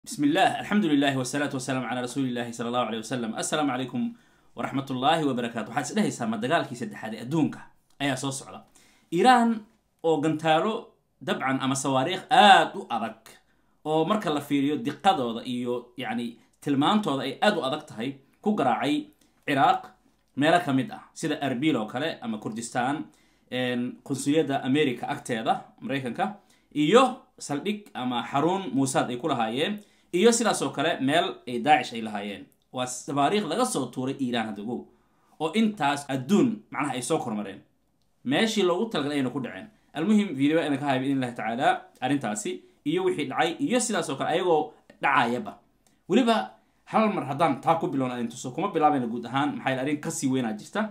بسم الله الحمد لله والصلاة والسلام على رسول الله صلى الله عليه وسلم السلام عليكم ورحمة الله وبركاته waxaad isdhehaysaa ma dagaalkii saddexaad ee adduunka ayaa soo socda iiraan oo gantaalo dabcan ama sawaariikh aad u adag oo marka la fiiriyo diqadooda iyo yacni tilmaantooda ay aad u adag tahay ku garaacay ciraaq meelo ka mid ah sida arbil oo kale ama kurdistan qunsuliyadda america agteeda maraykanka iyo saldhig ama xarun muusaad ay ku lahaayeen iyo sidaas oo kale meel ay daacish ay lahaayeen waa sabaariikh laga soo tuuray iiraan hadago oo intaas adduun macnaha ay soo kormareen meeshii loogu talagalay ayna ku dhaceen almuhim video ayna ka haaya biidn illahi tacaala arrintaasi iyo wixii dhacay iyo sidaas oo kale ayagoo dhacayaba weliba hal mar haddaan taa ku bilowna idin tuso kuma bilaabayna guud ahaan maxaa yeel arrin kasii weynaa jirta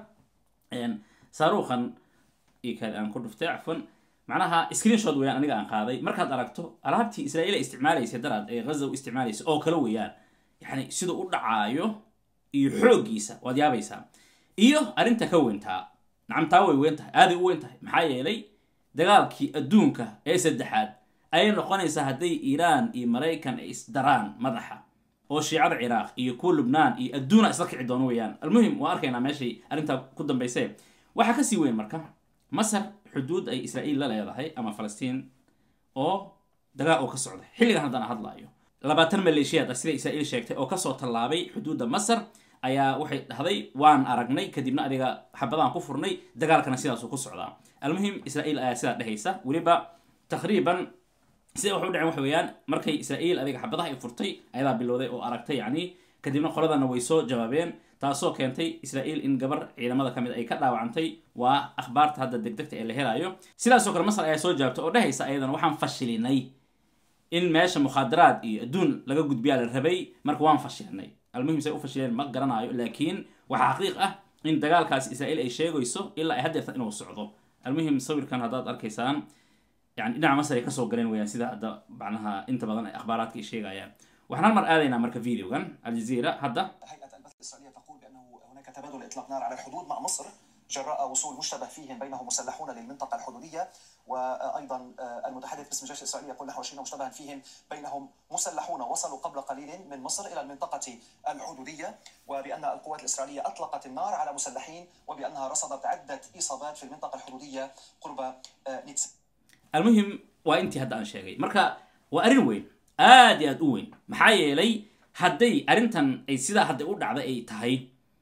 saaruukan iyo kaad aan ku dhuftay cafwan macnaha screenshot weeyaan aniga aan qaaday markaad aragto alaabtii israa'iil ay isticmaalaysa daraad ee ghaza u isticmaalaysa oo kale weeyaan yani siduu u dhacaayo iyo xooggiisa waad yaabaysaa iyo arrinta ka weyntaa nacam taa way weyn tahay aaday u weyn tahay maxaa yeelay dagaalkii adduunka ee saddexaad ayay noqonaysaa hadday iiraan iyo maraykan ay isdaraan madaxa oo shiicada ciraaq iyo kuwa lubnaan iyo adduuna isla kici doono weeyaan almuhim waa arkaynaa meeshay arrintaa ku dambayse waxaa kasii weyn marka masar xuduud ay israa'iil la leedahay ama falastiin oo dagaal oo ka socda xilligan haddana hadlaayo labaatan maleeshiyaad ah sida israa'iil sheegtay oo kasoo tallaabay xuduudda masar ayaa waxay dhahday waan aragnay kadibna adiga xabadaan ku furnay dagaalkana sidaasuu ku socdaa almuhim israa'iil ayaa sidaa dhehaysa weliba taqriiban sida wax u dhaceen waxa weeyaan markay israa'iil adiga xabadaha ay furtay ayadaa bilowday oo aragtay yacni kadibna qoladana way soo jawaabeen taasoo keentay israa'iil in gabar ciidamada ka mid ay ka dhaawacantay waa akhbaarta hadda degdegta ee la helaayo sidaasoo kale masar ayaa soo jawaabtay oo dhehaysa ayadana waxaan fashilinay in meesha mukhaadaraad iyo adduun laga gudbiyaa la rabay marka waan fashilinay almuhim say u fashileen ma garanaayo laakiin waxaa xaqiiq ah in dagaalkaasi israa'iil ay sheegayso ilaa ay haddeerta inuu socdo almuhim sawirkan haddaad arkaysaan yani dhinaca masar ay kasoo galeen weyaan sida hadda macnaha inta badan ay akhbaaraadka ay sheegayaan waxaan hal mar aadaynaa marka videogan aljazeera hadda هيئة البث الإسرائيلية تقول بأنه هناك تبادل إطلاق نار على الحدود مع مصر جراء وصول مشتبه فيهم بينهم مسلحون للمنطقة الحدودية وأيضا المتحدث باسم الجيش الإسرائيلي يقول نحو 20 مشتبها فيهم بينهم مسلحون وصلوا قبل قليل من مصر إلى المنطقة الحدودية وبأن القوات الإسرائيلية أطلقت النار على مسلحين وبأنها رصدت عدة إصابات في المنطقة الحدودية قرب نيتس almuhim waa intii hadda aan sheegay marka waa arrin weyn aad iyo aad u weyn maxaa yeelay hadday arrintan ay sidaa hadday u dhacday ay tahay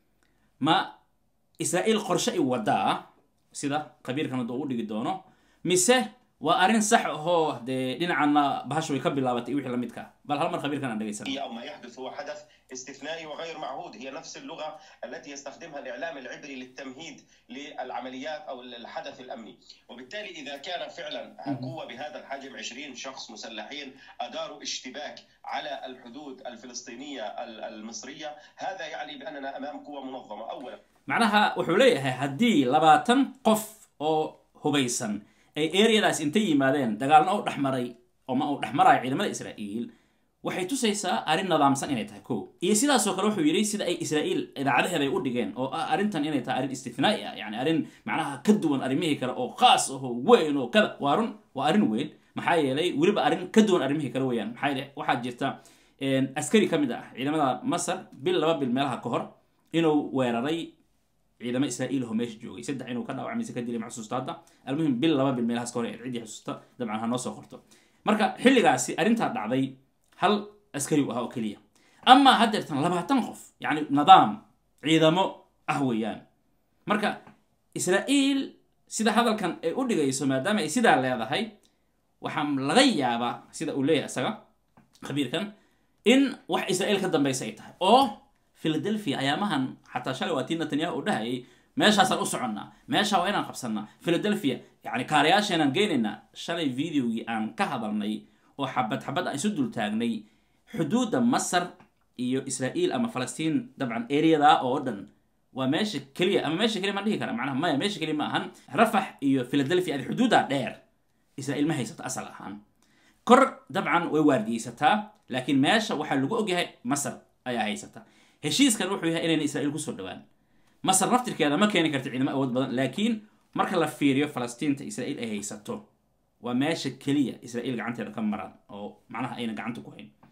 ma israa'iil qorshe ay wadaa sida khabiirkan hadda u dhigi doono mise waa arrin sax ahoo dee dhinacana bahashu way ka bilaabatay wixii lamidka bal hal mar khabiirkan aan dhegaysan أو ما يحدث هو حدث استثنائي وغير معهود هي نفس اللغة التي يستخدمها الإعلام العبري للتمهيد للعمليات أو الحدث الأمني وبالتالي إذا كان فعلا قوة بهذا الحجم 20 شخص مسلحين أداروا اشتباك على الحدود الفلسطينية المصرية هذا يعني بأننا أمام قوة منظمة أولا macnaha wuxuu leeyahay haddii labaatan qof oo hubaysan ay areadaas intay yimaadeen dagaalna u dhexmaray oma uu dhexmarayo ciidamada israa'iil waxay tusaysaa arrin nidaamsan inay tahay ko iyo sidaasoo kale wuxuu yidhi sida ay israa'iil idaacadaheeda ay u dhigeen oo ah arrintan inay tahay arrin istifnaa'i ah yani arrin macnaha ka duwan arrimihii kale oo khaas ahoo weyn oo kada waa run waa arrin weyn maxaa yeelay weliba arrin ka duwan arrimihii kale weeyaan maxaa yeele waxaa jirta askari ka mid ah ciidamada masar bil laba bil meelaha ka hor inuu weeraray ciidamo israa'iil oo meesha joogay saddex inuu ka dhaawacmay mise ka dilay ma xusuusta hadda almuhim bil laba bil meelahaas ka hor ee ciddii xusuusta dabcan ha noo soo qorto marka xilligaasi arrintaa dhacday hal askari u ahaa oo keliya amaa haddeertan labaatan qof yacni nidaam ciidamo ah weeyaan marka israa'iil sida hadalkan ay u dhigayso maadaama ay sidaa leedahay waxaa laga yaabaa sida uu leeyahay isaga khabiirkan in wax israa'iil ka dambaysa ay tahay oo philadelphia ayaamahan xataa shalay waa tii netanyahu uu dhahayay meeshaasaan u soconnaa meesha waa inaan qabsannaa philadelphia yani kaarayaasheenaan geynaynaa shalay videogii aan ka hadalnay oo xabad xabad aan isu dul taagnay xuduudda masar iyo israa'iil ama falastiin dabcan areada oo dhan waa meesha keliya ama meesha keliya maan dhihi kara macnaha maya meesha keliya ma ahan rafax iyo philadelphia adi xuduudda dheer israa'iil ma haysato asal ahaan kor dabcan way waardiyeysataa laakiin meesha waxaa lagu ogyahay masar ayaa haysata heshiiskan wuxuu yahay inayna israa'iil kusoo dhawaan masar naftirkeeda ma keeni karta ciidamo awood badan laakiin marka la fiiriyo falastiinta israa'iil ay haysato waa meesha keliya israa'iil gacanteeda ka maran oo macnaha ayna gacanta ku hayn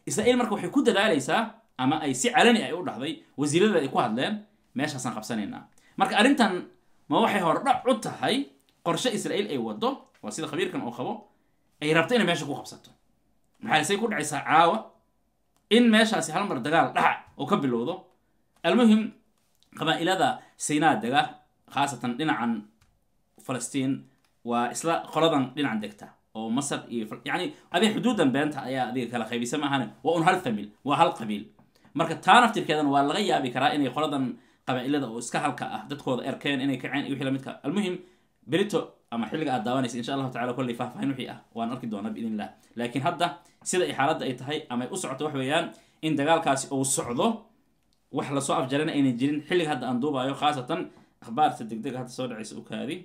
israa'iil marka waxay ku dadaalaysaa ama ay si calani ay u dhahday wasiiradeeda ay ku hadleen meeshaasaan qabsanaynaa marka arrintan ma waxay hordhac u tahay qorshe israa'iil ay wado waa sida khabiirkan oo qabo ay rabto inay meesha ku qabsato maxaa say ku dhacaysaa caawa in meeshaasi hal mar dagaal dhaca oo ka bilowdo almuhim qabaa'ilada sinaa dega khaasatan dhinacan falastiin waa isla qoladan dhinacan degta oo masar iyo yani adiga xuduudan beenta ayaa adiga kala qaybisa maahane waa un hal famil waa hal qabiil marka taa naftirkeedan waa laga yaabi karaa inay qoladan qabaa'ilada oo iska halka ah dadkooda erkeen inay kaceen iyo wixii lamidka almuhim berito ama xilliga aad daawanaysa insha allahu tacala kolley faahfaahin wixii ah waan arki doonaa biidn illah laakiin hadda sida ay xaaladda ay tahay ama ay u socoto wax weeyaan in dagaalkaasi uu socdo wax lasoo afjarana aynan jirin xilliga hadda aan duubayo khaasatan akhbaarta degdega hadda soo dhacaysa ukaadi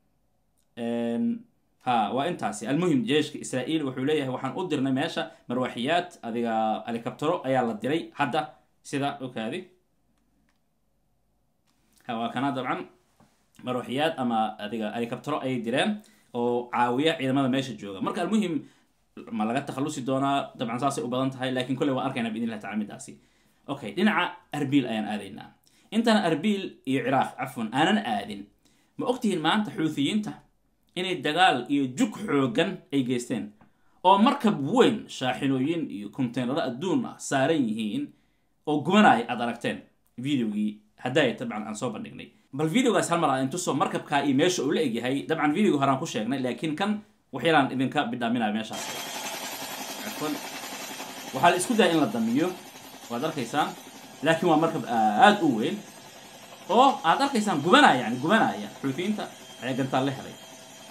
ha waa intaasi almuhim jeeshka israa'iil wuxuu leeyahay waxaan u dirnay meesha marwaxiyaad adiga helicoptero ayaa la diray hadda sida ukaadi ha waa kana dabcan marwaxiyaad ama adiga helicoptero ayay direen oo caawiya ciidamada meesha jooga marka almuhim ma laga takhalusi doonaa dabcan saasay u badan tahay lakin kolley waan arkayna biidn illah tacala midaasi okay dhinaca arbiil ayaan aadaynaa intaan arbiil iyo ciraaq cafwan aanan aadin ma ogtihiin maanta xuuthiyiinta inay dagaal iyo jug xoogan ay geysteen oo markab weyn shaaxinooyin iyo konteynaro adduun ah saaran yihiin oo gubanaya aad aragteen videogii haddaaya dabcan aan soo bandhignay bal videogaas hal mar aan intusoo markabkaa iyo meesha uu la egyahay dabcan videoga horaan ku sheegnay laakiin kan waxyaalaan idinka bidhaaminaya meeshaas cafwan waxaa la isku daya in la damiyo waad arkaysaan laakiin waa markab aad u weyn oo aad arkaysaan gubanaya yani gubanaya xuutiyiinta ayaa gantaal la helay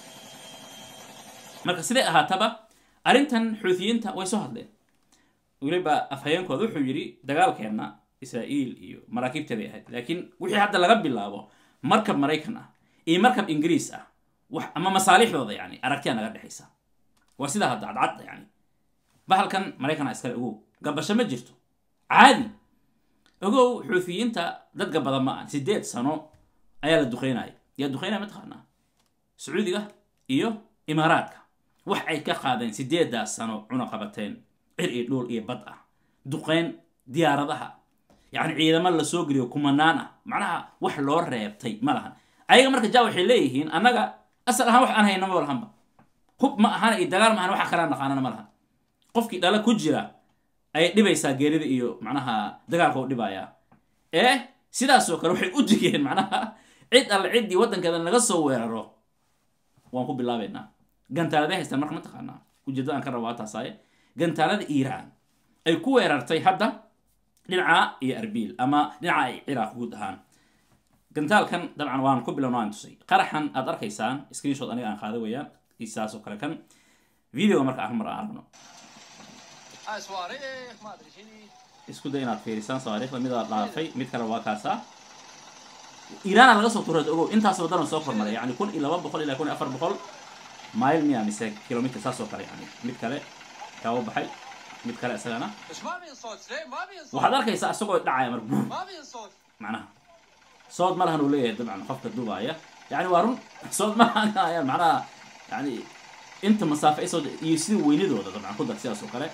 marka siday ahaataba arrintan xuutiyiinta way soo hadleen weliba afhayeenkooda wuxuu yidhi dagaalkeenna israa'iil iyo maraakiibteeday ahayd laakiin wixii hadda laga bilaabo markab maraykan ah iyo markab ingiriis ah wax ama masaalixdooda yani aragtiya naga dhexaysa waa sidaa hadda cadcadda yani bahalkan maraykan a iskale ogow gabasho ma jirto caadi ogow xuutiyiinta dadka badan ma aan sideed sano ayaa la duqeynaya yaa duqeynaya mataqaanaa sacuudiga iyo imaaraadka wax ay ka qaadeen sideedaas sano cuna qabateen cir iyo dhuul iyo bad ah duqeyn diyaaradaha yacni ciidamo lasoo geliyo kumanaan ah macnaha wax loo reebtay ma lahan ayaga marka ja waxay leeyihiin annaga asal ahaan wax aan hayna ma lahanba hub ma ahana iyo dagaal ma ahan waxa kalea naqaanana ma lahan qofkii dhala ku jira ayay dhibaysaa geerida iyo macnaha dagaalka u dhibayaa ee sidaasoo kale waxay u digeen macnaha cid alle ciddii waddankeeda naga soo weeraro waan ku bilaabaynaa gantaalada haystaan marka ma taqaanaa ujeeddada aan ka rabaa taasaaye gantaalada iiraan ay ku weerartay hadda dhinaca iyo arbiil ama dhinaca ay ciraaq guud ahaan gantaalkan dabcan waan ku bilowna waan tusay qaraxan aad arkaysaan screenshot aniga aan qaaday weeyaan isaas oo kale kan videoga marka aan mar aan aragno isku day inaad fiirisaan sawaariikhda midaa dhaafay mid kale waa kaasaa iiraana laga soo turay ogow intaas wadana soo kormaray yani kun iyo laba boqol ilaa kun iyo afar boqol mile miya mise kilomitr saas oo kale yani mid kale kaa u baxay mid kale isagana waxaad arkaysaa isagoo dhacaya mar buur macnaha sood ma lahan uu leeyahay dabcan qofka dubaaya yani waa run sood ma lahan macnaha yani inta masaafe ay soo iyo sida weynidooda dabcan ku dar sidaas oo kale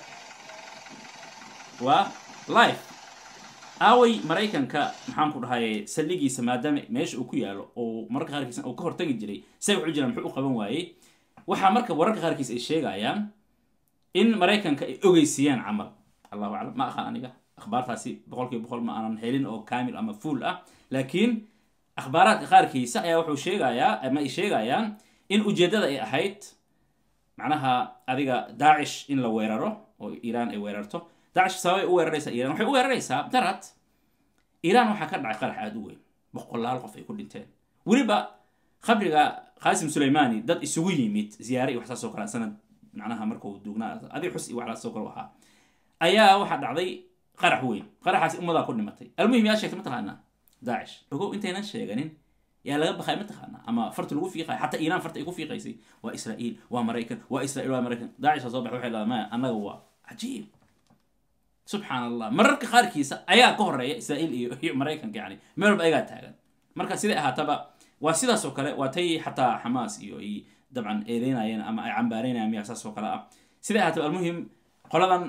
waa life aaway maraykanka maxaan ku dhahay saldhigiisa maadaama meesha uu ku yaalo oo mararka qaarkiisa uu ka hortagi jiray say wuxuu jiraan muxuu u qaban waayey waxaa marka wararka qaarkiis ay sheegayaan in maraykanka ay ogeysiiyaan camal allahu aclam ma aqaan aniga akhbaartaasi boqolkiiba boqol ma aanan helin oo kaamil ama fuul ah laakiin akhbaaraadka qaarkiisa ayaa wuxuu sheegayaa ama ay sheegayaan in ujeeddada ay ahayd macnaha adiga daacish in la weeraro oo iiraan ay weerarto daacish sababay u weeraraysaa iran waxay u weeraraysaa darad iiraan waxaa ka dhacay qarax aada u weyn boqolaal qof ay ku dhinteen weliba khabriga qaasim suleymani dad isugu yimid ziyaare iyo waxsaas oo kale sanad macnaha markuu duugnaa adig xus iyo waxlaas oo kale ahaa ayaa waxaa dhacday qarax weyn qaraxaasi ummadaa ku dhimatay almuhim yaa sheegtay mataqaanaa daacish ogow intaynan sheeganin yaa laga bakay mataqaanaa ama farta lagu fiiqaya xataa iiraan farta ay ku fiiqaysay waa israa'iil waa maraykan waa israa'iil waa maraykan daacish soo baxay waxay leedahay maya annaga waa cajiib subxaan allah mararka qaarkiisa ayaa ka horeeya israa'iil iyo iyo maraykanka yani meel walba ayagaa taagan marka siday ahaataba waa sidaas oo kale waa tay xataa xamaas iyo ay dabcan eedeynayeen ama ay cambaaraynayaan miyaa saas oo kale ah siday ahaataba almuhim qoladan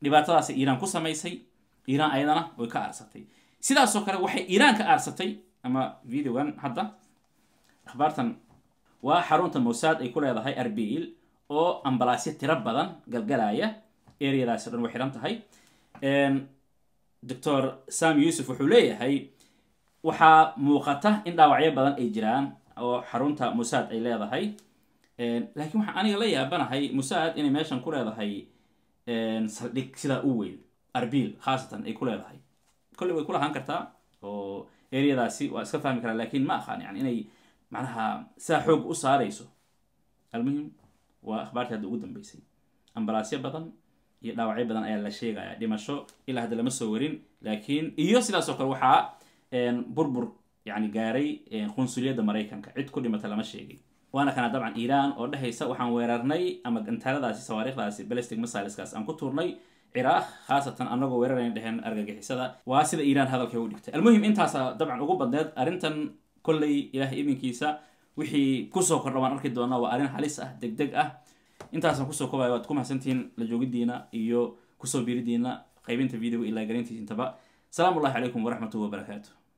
dhibaatadaasi iiraan ku samaysay iiraan ayadana way ka aarsatay sidaasoo kale waxay iiraan ka aarsatay ama videogan hadda akhbaartan waa xarunta mossad ay ku leedahay arbil oo ambalaasyo tiro badan galgalaya areadaasi o dhan way xihan tahay doctor sam yuusuf wuxuu leeyahay waxaa muuqata in dhaawacyo badan ay jiraan oo xarunta mossad ay leedahay laakiin waxaan aniga la yaabanahay mossad inay meeshan ku leedahay saldhig sidaa u weyn arbil khaasatan ay ku leedahay kolley way kulahaan kartaa oo areadaasi waa iska fahmi karaa lakin ma aqaan yani inay macnaha sidaa xoog u saarayso almuhim waa akhbaartii hadda ugu dambeysay ambalaasyo badan iyo dhaawacyo badan ayaa la sheegaya dhimasho ilaa hadda lama soo warin laakiin iyo sidaasoo kale waxaa burbur yani gaaray qunsuliyadda maraykanka cid ku dhimata lama sheegay waana kana dabcan iiraan oo dhehaysa waxaan weerarnay ama gantaaladaasi sawaariikhdaasi balestic missileskaas aan ku tuurnay ciraaq khaasatan anagoo weerarayn dheheen argagixisada waa sida iiraan hadalkay u dhigtay almuhim intaasa dabcan ugu badneed arrintan kolley ilaah iminkiisa wixii kusoo kordha waan arki doonaa waa arrin halis ah deg deg ah intaasaan kusoo kobaya waad ku mahadsantihiin la joogidiina iyo kusoo biiridiina qaybinta videoga ilaa garintiisintaba asalaamu ullahi calaykum waraxmatullahi wabarakaatu